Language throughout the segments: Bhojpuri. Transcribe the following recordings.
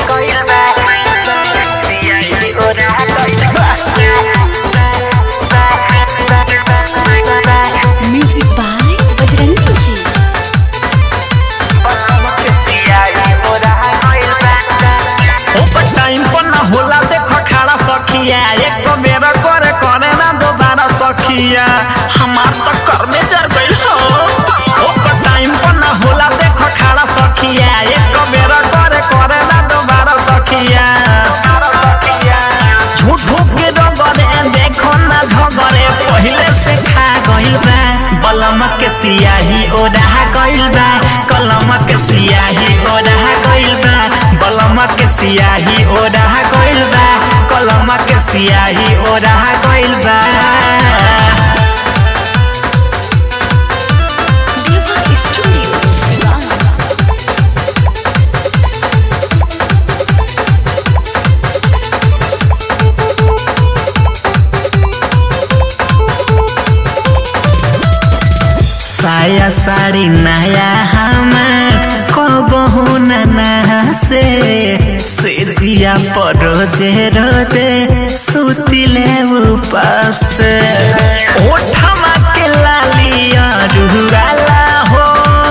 गइल बा सियाही ओरा गइल बा Music by Bajrangi Ji. ओपर टाइम पर ना होला देखो खड़ा सखिया एक बेर करे करे ना दोबारा सखिया हमार तो कर में जर गइल हो ओपर टाइम पर ना होला देखो खड़ा सखिया एक बेर करे करे ना दोबारा सखिया झूठ झूठ के डगरे देखो ना झगरे पहिले से खा गइल बा बलम के सियाही ओढ़ा गइल बा कलम के सियाही ओढ़ा गइल बा बलम के सियाही ओढ़ा गइल बा कलम के सियाही ओढ़ा गइल बा Deva Studio, Sivan. साया साड़ी नया हमार कबहू नना से से दिया पर रोजे रोजे सुतिले उपास ओठमा के लालिया रुगाला हो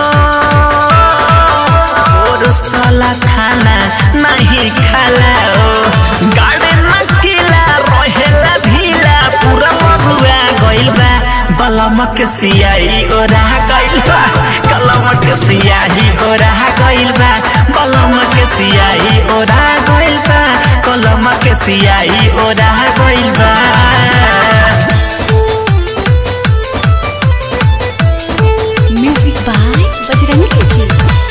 और साला खाना नहीं खाला ओ गाड़े नकीला रहेला ढीला पूरा मरुआ गइल बा बलम के सियाही ओरा गइल बा कलम के सियाही ओरा गइल बा बलम के सियाही ओरा गइल बा कलम के सियाही ओरा गइल बा Music by Bajrangi Ji.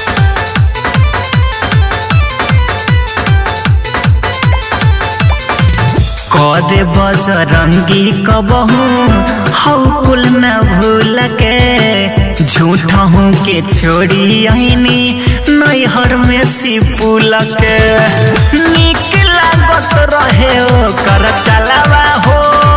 करे बजरंगी कबहू हौ कुल न भूल के झूठ हूँ के छोड़ी आईनी नैहर में सिपुल के निक लागत रहे ओ कर चलावा हो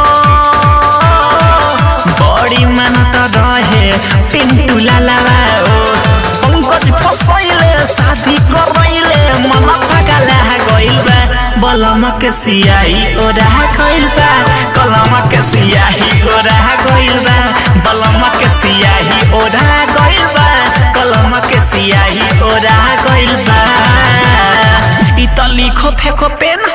बड़ी मनत रहे पिंटू लालावा ओ पंकज फसैले शादी करैले मन पगला गइल बा बलम के सियाही ओरा गइल बा कलम के सियाही ओरा गइल बा बलम के सियाही ओरा गइल बा कलम के सियाही ओरा गइल बा इ त लिखो फेको पेन